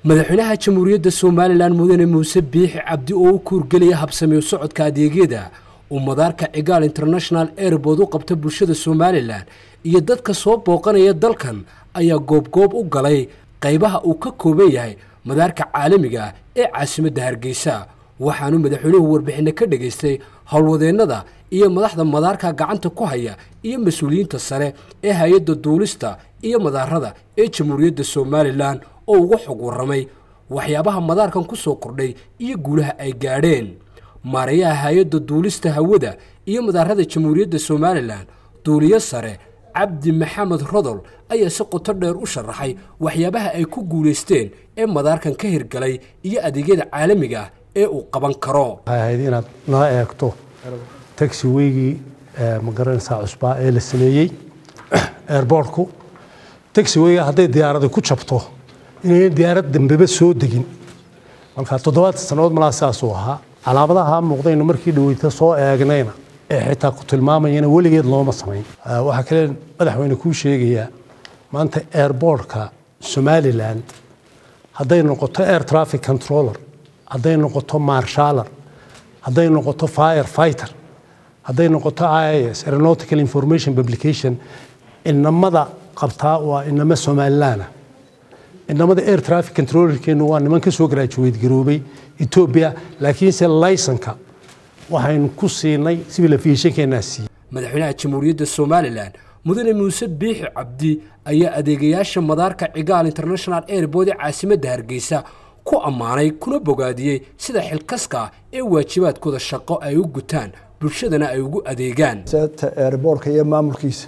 madaxweynaha jamhuuriyadda somalilan mudane muuse biixi cabdi oo u kuurgelaya habsameyo socodka adeegyada uu madaarka cigaal international airbood u qabta bulshada somalilan iyo dadka soo booqanaya dalkan ayaa goobgoob u galay qaybaha uu ka kooban yahay madaarka caalamiga ah ee caasimadda hargeysa waxaanu madaxweynuhu warbixinno ka dhegaystay howlwadeennada iyo madaxda madaarka gacanta ku haya iyo mas-uuliyiinta sare ee hay-adda duulista iyo madaarada ee jamhuuriyadda somalilan oo uga xog warramay waxyaabaha madaarkan ku soo kordhay iyo guulaha ay gaadheen maarayaha hay-adda duulista hawada iyo madaarada jamhuuriyadda somalilan duuliyo sare cabdi maxamed rodol ayaa si qoto dheer u sharaxay waxyaabaha ay ku guulaysteen ee madaarkan ka hirgalay iyo adeegyada caalamiga ah ee uu qaban karo waxay ahayd inaad nala eegto taxi weygii ma garanaysaa cusbaa ee la sameeyey airboortku taxi weyga hadday diyaarada ku jabto inayn diyaarad dambeba soo degin marka toddobaad sannadood malaa sidaasuu ahaa calaamadaha muuqdayna markii dhaweyta soo eegnayna ee xitaa ku tilmaamayana weligeed looma samayn waxaa kale madaxweyne kuu sheegayaa maanta airboortka somalilan hadday noqoto air traffic controller hadday noqoto marshaller hadday noqoto fire fighter hadday noqoto ias aeronautical information publication inamada qabtaa waa inamo somalilaana inamada air traffic controllerkeenu waa niman ka soo garaajuweyd garoobay etoobiya laakiinse laysonka waxaynu ku siinay civil aviationkeenaa siiyey madaxweynaha jamhuuriyadda somalilan mudane muuse biixi cabdi ayaa adeegayaasha madaarka cigaal international airbood ee caasimadda hargeysa ku ammaanay kuna bogaadiyey sida xilkaska ah ee waajibaadkooda shaqo ay u gutaan bulshadana ay ugu adeegaan airboortka iyo maamulkiisa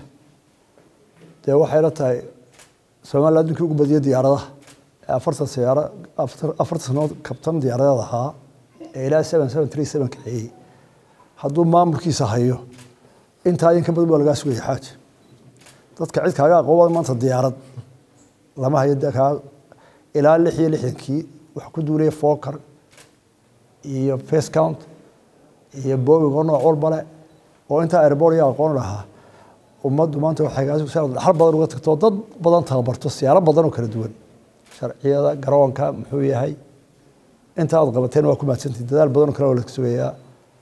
dee waxay la tahay somalilan addunkii ugu badiyay diyaaradaha ee afartan siyaara afartan sanood kabtan diyaaradeed ahaa ee ilaa seven seven three seven kaxeeyey hadduu maamulkiisa hayo intaa in ka badan baa lagaa sugaya xaaj dadka cid kaaga aqoobada maanta diyaarad lama hayo de kaa ilaa lix iyo lixdankii wax ku duulaya foker iyo face count iyo booming oo nooc walba leh oo intaa airboort iyo aqoon lahaa ummaddu maanta waxay dhaxal badan uga tagto dad badan tababarto siyaalo badan oo kala duwan sharciyada garoonka muxuu yahay inta aad qabateen waa ku mahadsantihin dadaal badan oo kale oo la sugayaa